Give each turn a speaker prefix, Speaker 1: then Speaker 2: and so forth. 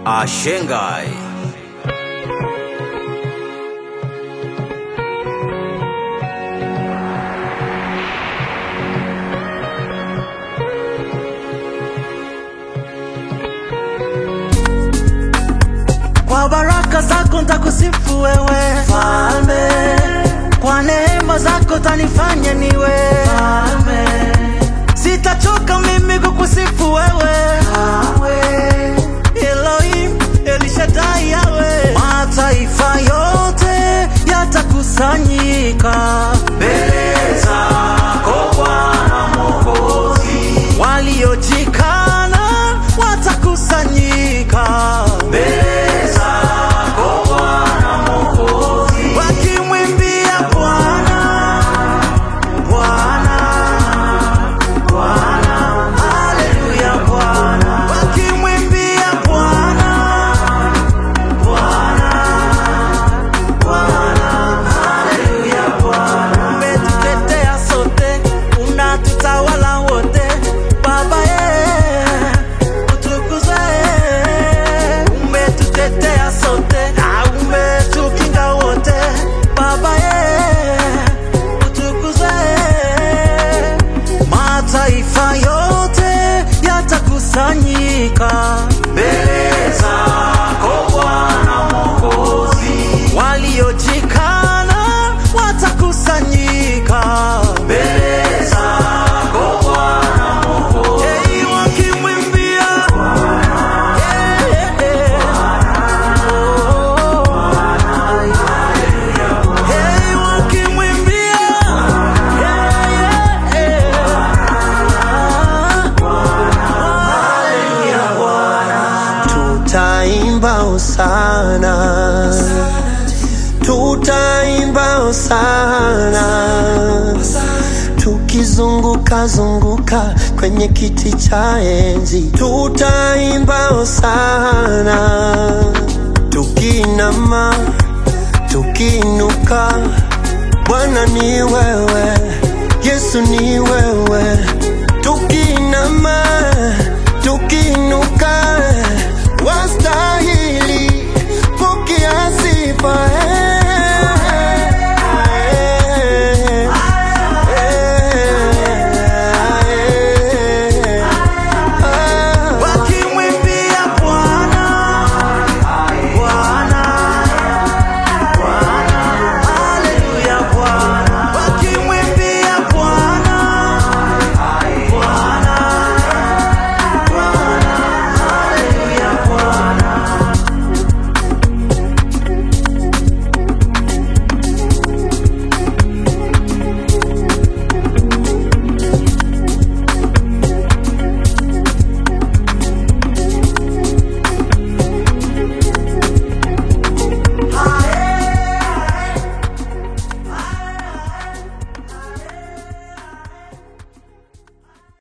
Speaker 1: Ashengai.
Speaker 2: Kwa baraka zako ntakusifu wewe Falme, kwa neema zako tanifanya niwe Falme, sitachoka mimi kukusifu wewe Awe. Elohim, Elishadai yawe mataifa yote yatakusanyika mbele zako Bwana Mwokozi, waliojikana watakusanyika mbele zako Bwana Mwokozi, wakimwimbia Bwana Bwana Bwana, haleluya Bwana, wakimwimbia Bwana Bwana Bwana, haleluya Bwana, umetutetea sote, unatutawala wote, Baba ye, utukuzwe, umetutetea sote, na umetukinga wote, Baba ye, utukuzwe mataifa yote yatakusanyika mbele zako Bwana Mwokozi, waliojikana watakusanyika mbele zako Bwana Mwokozi, hey, wakimwimbia hey, hey, oh, hey, wakimwimbia hey, hey, hey.
Speaker 3: Tutaimba hosana, tutaimba hosana, tukizunguka zunguka kwenye kiti cha enzi. Tutaimba hosana, tukinama, tukiinuka. Bwana ni wewe, Yesu ni wewe, tuki